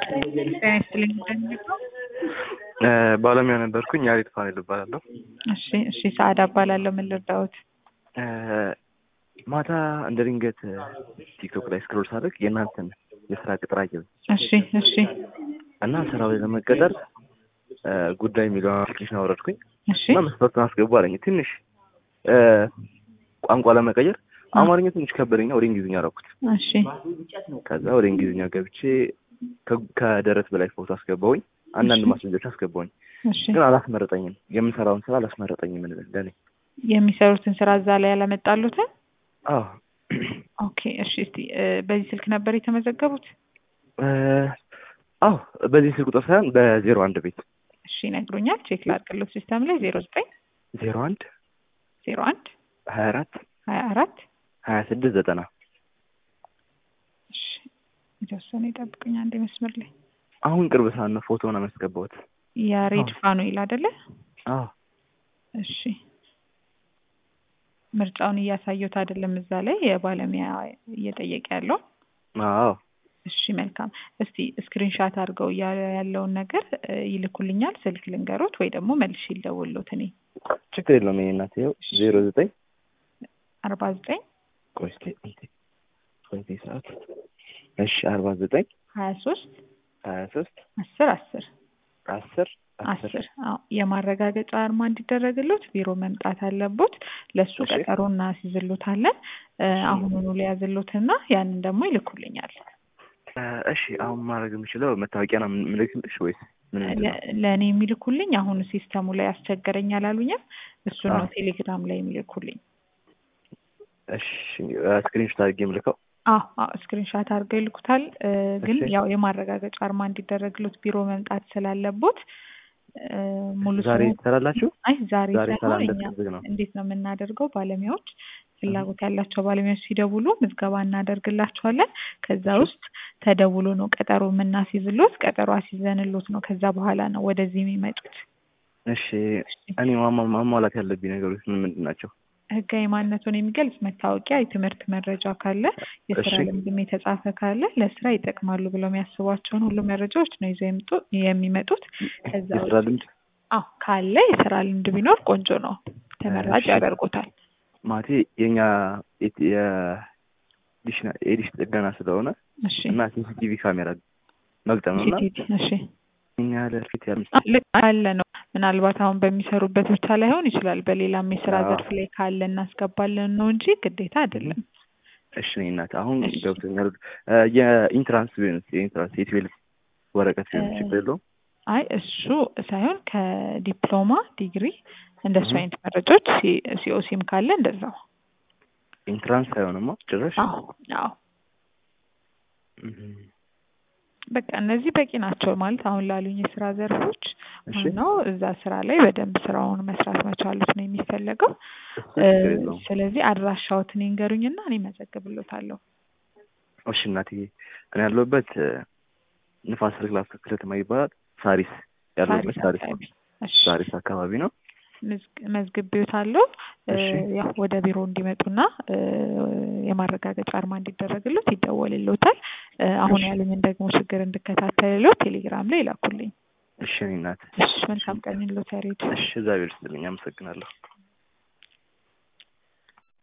ጤና ይስጥልኝ እንደሚለው ባለሙያ ነበርኩኝ። ያሬድ ፋኔል እባላለሁ። እሺ እሺ ሰዓዳ እባላለሁ። ምን ልርዳዎት? ማታ እንደ ድንገት ቲክቶክ ላይ ስክሮል ሳደርግ የእናንተን የስራ ቅጥር አየሁ እሺ እሺ እና ስራው ላይ ለመቀጠር ጉዳይ የሚለውን አፕሊኬሽን አወረድኩኝ እሺ እና መስፈርቱን አስገቡ አለኝ። ትንሽ ቋንቋ ለመቀየር አማርኛ ትንሽ ከበደኝና ወደ እንግሊዝኛ አደረኩት። እሺ ከዛ ወደ እንግሊዝኛ ገብቼ ከ- ከደረት በላይ ፎቶ አስገባውኝ። አንዳንድ ማስረጃዎች አስገባውኝ፣ እሺ ግን አላስመረጠኝም። የምሰራውን ስራ አላስመረጠኝም ለኔ። የሚሰሩትን ስራ እዛ ላይ ያላመጣሉትን? አዎ ኦኬ እሺ እስቲ እ፣ በዚህ ስልክ ነበር የተመዘገቡት? እ፣ አዎ በዚህ ስልክ ቁጥር ሳይሆን በዜሮ አንድ ቤት እሺ ይነግሩኛል። ቼክ ላድርግሎት ሲስተም ላይ ዜሮ ዘጠኝ ዜሮ አንድ ዜሮ አንድ ሀያ አራት ሀያ አራት ሀያ ስድስት ዘጠና እሺ የተወሰነ ይጠብቁኝ አንዴ መስመር ላይ አሁን ቅርብ ሰዓት ነው ፎቶውን አመስገባሁት። ያሬድ ፋኑኤል አይደለ? አዎ እሺ ምርጫውን እያሳየሁት አይደለም እዛ ላይ የባለሙያ እየጠየቀ ያለው አዎ እሺ መልካም እስቲ ስክሪንሻት አድርገው እያለ ያለውን ነገር እ፣ ይልኩልኛል ስልክ ልንገሮት ወይ ደግሞ መልሼ ልደውልሎት እኔ ችግር የለውም። ይሄ እናት ይኸው ዜሮ ዘጠኝ አርባ ዘጠኝ ቆይ እስኪ እንትን ቆይ እስኪ ሰዓት እሺ አርባ ዘጠኝ ሀያ ሶስት ሀያ ሶስት አስር አስር አስር አስር አስር አዎ የማረጋገጫ አርማ እንዲደረግሎት ቢሮ መምጣት አለቦት ለእሱ እሺ። ቀጠሮ እናስይዝሎታለን እ፣ አሁኑኑ ሊያዝሎትና ያንን ደግሞ ይልኩልኛል እ፣ እሺ አሁን ማድረግ የምችለው መታወቂያ ነው ምልክልሽ ወይስ ምን ምንድን ነው? ለ- ለእኔ የሚልኩልኝ አሁን ሲስተሙ ላይ አስቸገረኝ አላሉኝም እሱን ነው አዎ። ቴሌግራም ላይ የሚልኩልኝ እሺ ስክሪንሾት አድርጌ የምልከው አዎ አዎ ስክሪንሻት አድርገው ይልኩታል እ፣ ግን እሺ። ያው የማረጋገጫ አርማ እንዲደረግሎት ቢሮ መምጣት ስላለቦት እ፣ ሙሉ ዛሬ ስሙ ትሰራላችሁ? አይ ዛሬ ዛሬ ሳይሆን ሰላም እኛ ዝግ ነው። እንዴት ነው የምናደርገው? ባለሙያዎች ፍላጎት ያላቸው ባለሙያዎች ሲደውሉ ምዝገባ እናደርግላቸዋለን። ከዛ ውስጥ ተደውሎ ነው ቀጠሮ የምናስይዝሎት። ቀጠሮ አስይዘንሎት ነው ከዛ በኋላ ነው ወደዚህ የሚመጡት። እሺ እኔ ማማ- ማሟላት ያለብኝ ነገሮች ምን ምንድን ናቸው? ህጋዊ ማንነቱን የሚገልጽ መታወቂያ፣ የትምህርት መረጃ ካለ፣ የስራ እሺ። ልምድም የተጻፈ ካለ ለስራ ይጠቅማሉ ብለው የሚያስቧቸውን ሁሉ መረጃዎች ነው ይዘው የምጡ- የሚመጡት። ከዛ የስራ ውጭ ልምድ አዎ ካለ የስራ ልምድ ቢኖር ቆንጆ ነው፣ ተመራጭ እሺ። ያደርጉታል። ማለቴ የኛ የት- የዲሽና- የዲሽ ጥገና ስለሆነ እሺ እና ሲሲቲቪ ካሜራ መግጠም ነው እና ቲቲቲ እሺ እኛ ያለ ፊት ያለ አ- ልክ አለ ነው። ምናልባት አሁን በሚሰሩበት ብቻ ላይሆን ይችላል። በሌላም የስራ አዎ። ዘርፍ ላይ ካለ እናስገባለን ነው እንጂ ግዴታ አይደለም። እሺ እኔ እናት አሁን እሺ። ገብቶኛል። እ፣ የኢንትራንስ ቢሆንስ የኢንትራንስ የትዌልቭ ወረቀት ቢሆን እ፣ ችግር የለውም? አይ እሱ ሳይሆን ከዲፕሎማ ዲግሪ እንደሱ እህ። አይነት መረጃዎች ሲኦሲም ካለ እንደዛው። ኢንትራንስ አይሆንማ ጭራሽ። አዎ አዎ እህ። በቃ እነዚህ በቂ ናቸው ማለት አሁን ላሉኝ የስራ ዘርፎች እሺ ዋናው እዛ ስራ ላይ በደንብ ስራውን መስራት መቻሉት ነው የሚፈለገው። እሱ እ፣ ችግር የለውም። ስለዚህ አድራሻዎትን ይንገሩኝና እኔ መዘግብሎታለሁ። እሺ እናትዬ እኔ ያለሁበት እ፣ ንፋስ ስልክ ላፍቶ ክፍለ ከተማ ይባላል። ሳሪስ ያለሁበት ሳሪስ ሳሪስ አካባቢ። እሺ ሳሪስ አካባቢ ነው። መዝግ- መዝግቤዎታለሁ እ፣ እሺ ያው ወደ ቢሮ እንዲመጡና እ፣ የማረጋገጫ አርማ እንዲደረግሎት ይደወልሎታል። እ፣ አሁን እሺ ያሉኝን ደግሞ ችግር እንድከታተልሎት ቴሌግራም ላይ ይላኩልኝ። እሺ እኔ እናት እሺ መልካም ቀን ይሎት ያሬድ። እሺ እግዚአብሔር ይስጥልኝ። አመሰግናለሁ።